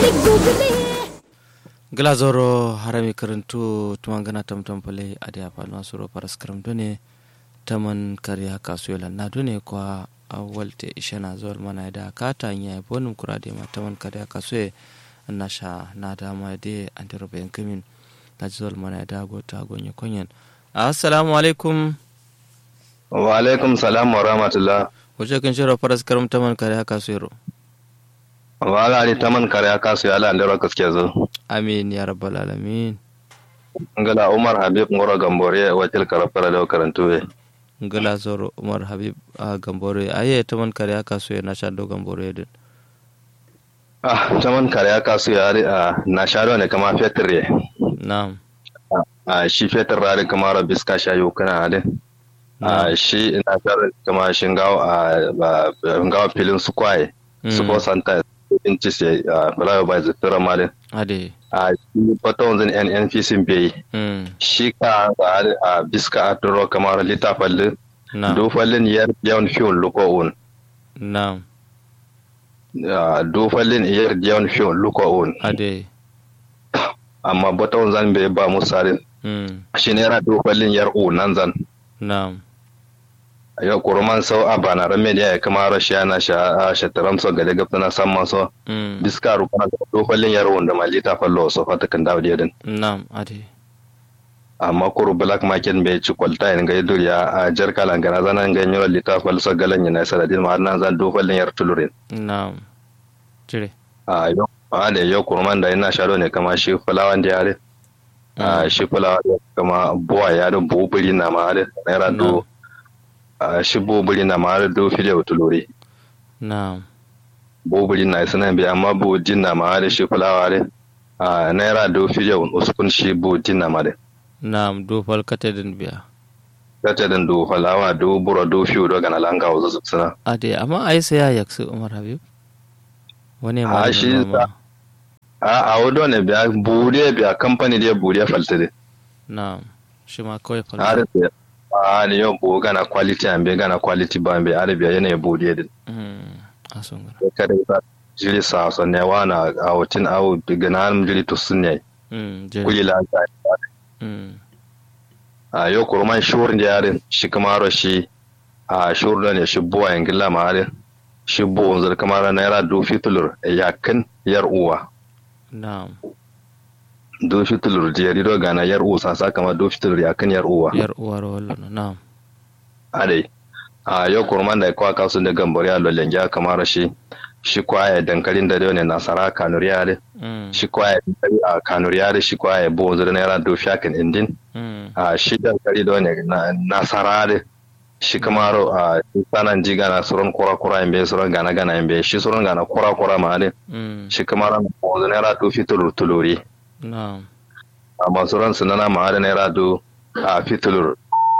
glazoro harami karantu tumangana tamtam pale adi apalma suro paras karam done taman kari haka suyola na done kwa awalte ishana zuwal mana da kata nya bonum kurade ma taman kari haka suye nasha na dama de andiro bayan kamin ta zuwal mana da gota gonye konyen assalamu alaikum wa alaikum salam wa rahmatullah wace kan shiro paras karam taman kari haka suyero wala ali taman kare aka su yala andiro kaske zo amin ya rabbal alamin ngala umar habib ngoro gambore wacil karafara da karantu we ngala zoro umar habib a gambore aye taman kare aka so na shado gambore din ah taman kare aka su yali a na shado ne kama fetre na'am a shi fetre rari kama rabis ka shayo kana ade a shi na shado kama shingawo a ngawo filin su kwaye su ko santa in ci sai fulawa bai zuttura malin ade a shi fata wanzan nnpc bai shi ka a biska a turo kamar littafin dofallin yar yawan fiyon luko'un na'am dofallin yar yawan fiyon luko'un ade amma bata wanzan bai ba musarin shi ne yana dofallin yar u nan zan na'am yau kuruman sau a bana ran media ya kama rashi yana sha a shataram so gade gafta na san maso diska rukuna da dofallin yar wanda malita fallo so fata kan dawo din na'am ade amma kuru black market bai ci kwalta yin gai duriya a jar kalan gana zana gai yawon littafin sa galan yana sanadin ma nan zan dofallin yar tulurin na'am cire a yau a da yau kurman da yana sharo ne kama shi fulawan da yare a shi fulawan da kama buwa ya da bubuli na ma da naira do a shi bubuli na ma da do filiya tuluri na'am bubuli na sanan bi amma bu jin na ma da shi fulawa da a naira do filiya uskun shi bu jin na ma da na'am do fal katedin biya katedin do falawa do buro do fiyo do gana langa wazo suna ade amma ai sai ya yaksu umar habib wani ma a shi a a wado ne biya buriya biya kamfani da buriya faltire na'am shi ma kawai a fal da a ne yau bu gana quality an be gana quality ba be arabiya yana buriya din a sun gara kada ba jiri sa so ne wana a wutin awu gana an jiri to sunne Mm, jere. kuli la ta Mm, a yau kurman shur da yarin shi kamaro shi a shur da ne shi buwa yan gilla ma yarin shi buwa zar kamar naira do fitulur yakin yar uwa na'am do fitulur jeri do gana yar uwa sasa kama do fitulur yakin yar uwa yar uwar wallo na'am adai a yau kurman da kwa kasu da gambari a lollen ya kamar shi shi kwaya dankalin da ne nasara kanuriya da Mm, shi kwaya dankali a kanuriya da shi kwaya buwa zar naira do fiyakin indin mm, a shi dankali da ne na- nasara da shi kamaro a sanan jiga na suron kura kura imbe suron gana gana imbe shi suron gana kura kura ma da mm, shi kamaro na buwa zar naira do fitulur tuluri na'am amma suron sunana ma da naira do a fitulur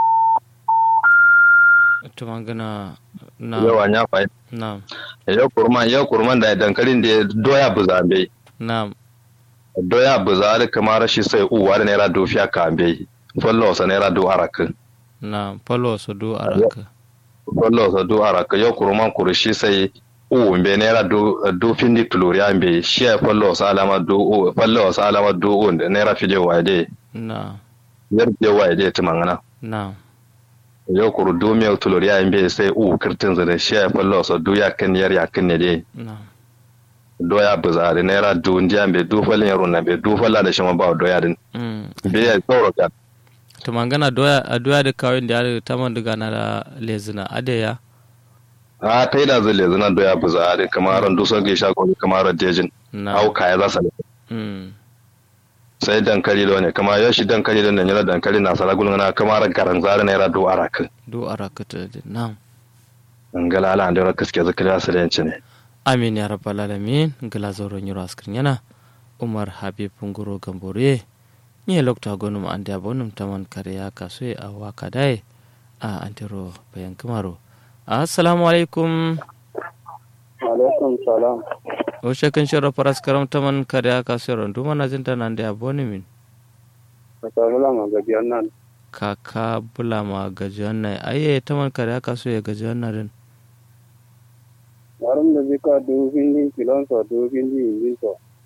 ita magana na yawa ya fa na'am yau kurman yau kurman da dankalin da doya buzambe na'am doya buzari kamar shi sai uwa da naira dofiya kambe fallo sa naira do araka na'am falo su do araka fallo sa do araka yau kurman kurushi sai u be naira do do findi tuluriya be shi ya fallo sa alama do u fallo sa alama do u da naira fide waide na'am yar je waide timangana na'am yau kuru do me tuluriya be sai u kirtin zare shi ya fallo sa do ya kan yar ya kan ne dai na'am doya buzari naira do ndiya be do falin yaro na be do falla da shi ma ba doya din Mm. be ya tsoro ka to magana doya a doya da kawai da ya ta man daga na da lezina adeya a ta yi da zai lezu na doya bu zare kamar ran dusa ga sha ko kamar dejin na'am au kaya za su Mm, sai dankali da ne kamar yau shi dankali da ne yana dankali na sara gulun na kamar garan zare na yara do araka do araka ta da na'am ngala ala da kaske zakariya su da yanci ne amin ya rabbal alamin gala zoron yiro askrin yana umar habib nguro gambore ni lokta gonum ande abonum taman kare ya kaso a waka dai a antero bayan kamaro assalamu alaikum alaikum salam o shekin shiro paras karam taman kare ya kaso ron duma na jinta nan da aboni min masarula ma gajiyar nan kaka bulama gajiyan nai aye taman kare ya kaso ya gajiyan na din warin da zika dubu findi kilon so dubu findi yin so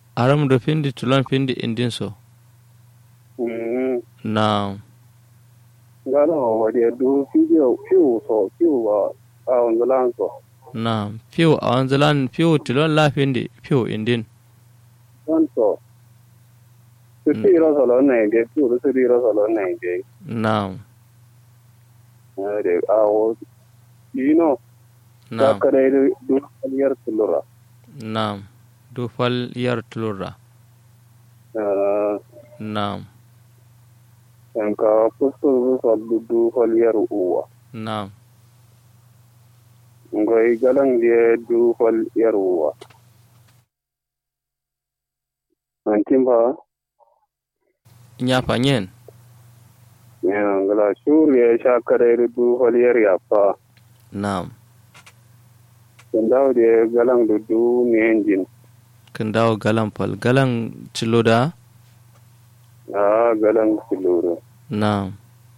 aram do pindi tulon pindi indin so Mm. na Gala wadi du fiyo fiyo so fiyo ba a wanda lan so. na piu a wanzalan piu tulon la pindi piu indin Wan so. Su ti ro so lo ne ge fiyo su ti ro so lo ne ge. na Ade a wo you know na ta kare du aliyar tulura. na du fal yar tulura Ah, na en ka pusto su so du du aliyar uwa. na Ngoy galang je du aliyar uwa. Antin ba nya fanyen ya ngala shur ya sha kare du aliyar ya fa. na Kendaw de galang du du ne engine. kan dawo galan fal galan cilo da Ah, galang tulura. na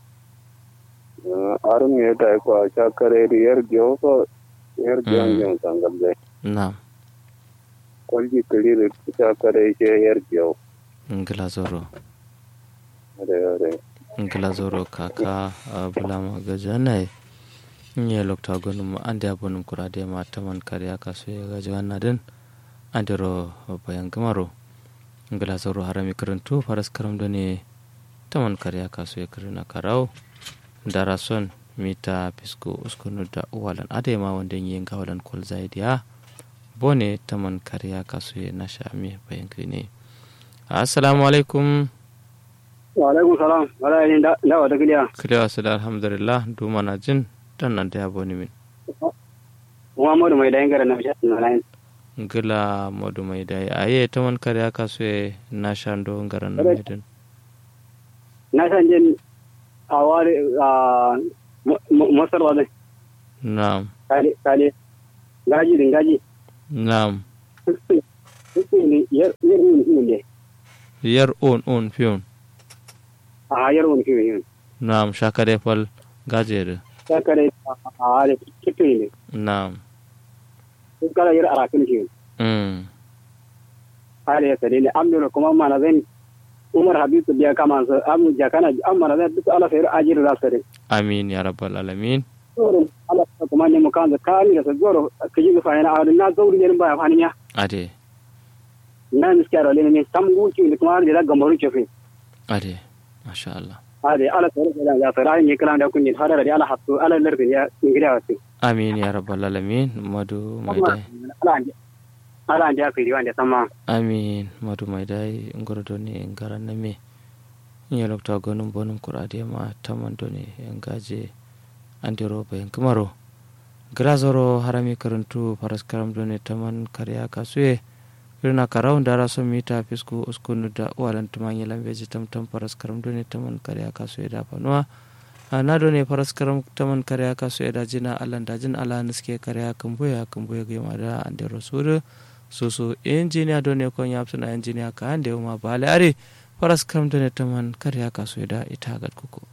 arum ye ta ko cha kare ri yer gyo so yer gyo Mm. ngyo sangal de na kol ji kali ri cha kare che yer gyo ngila zoro are are ngila zoro kaka a bulama gajanai nye lokta gonum ande abonum kurade ma taman kariya kaso ya gajanna den ande ro bayan gamaro ngila zoro harami karantu faras karam done taman kariya kaso ya karina karau dara son mita pisko uskunu da uwalan ade ma wanda yin gawalan kol zaidiya bone taman kariya kaso ya nasha mi bayan kine assalamu alaikum wa alaikum salam wala yin da da wata kiliya kilewa su da alhamdulillah duma na jin dan nan da ya boni min muhammadu mai dayin garan na shi na lain gila modu mai dai aye ta man kare aka so ye na shando ngaran na mai din na san jin a wari a masar wale na'am kale kale gaji din gaji na'am ne yer yer ne ne yar on on fiyon a yer wani kiwe yin na'am shakare fal gajere ta kare a wari kiwe ne na'am kala yer arakin kiwe mm hali ya sare ne amdura kuma mana zan umar habibu biya kama su amu jakana amma zan duk ala sayar ajir da sare amin ya rabbal alamin tsoro ala ta kuma ne mukan da kani da tsoro kaji ga fayana a na zauri ne ba fani ya ade na miskara le ne sam guci da kuma da gambaru cefe ade masha Allah hali ala sayar da ya sayar ne kala da kunni hada da ala hattu ala lardi ya ingida wasu amin ya rabbal alamin madu mai dai ala anje ala anje ka yi wanda sama amin madu mai dai ngordo ne ngaran na me ya lokta gonum bonum kurade ma tamando ne en gaje ande roba en kamaro grazoro harami karantu faras karam done taman karya kasuye irna karau dara so mita fisku uskunu da walan tumanya lambeji tam tam faras karam done taman karya kasuye da panwa na done faras karam taman karya kasuye da jina alan da jin ala niske karya kambuya kambuya gema da ande rosuru susu injiniya done kon yapsuna injiniya ka ande ma bale are faras karam done taman karya kasuye da ita gad kuku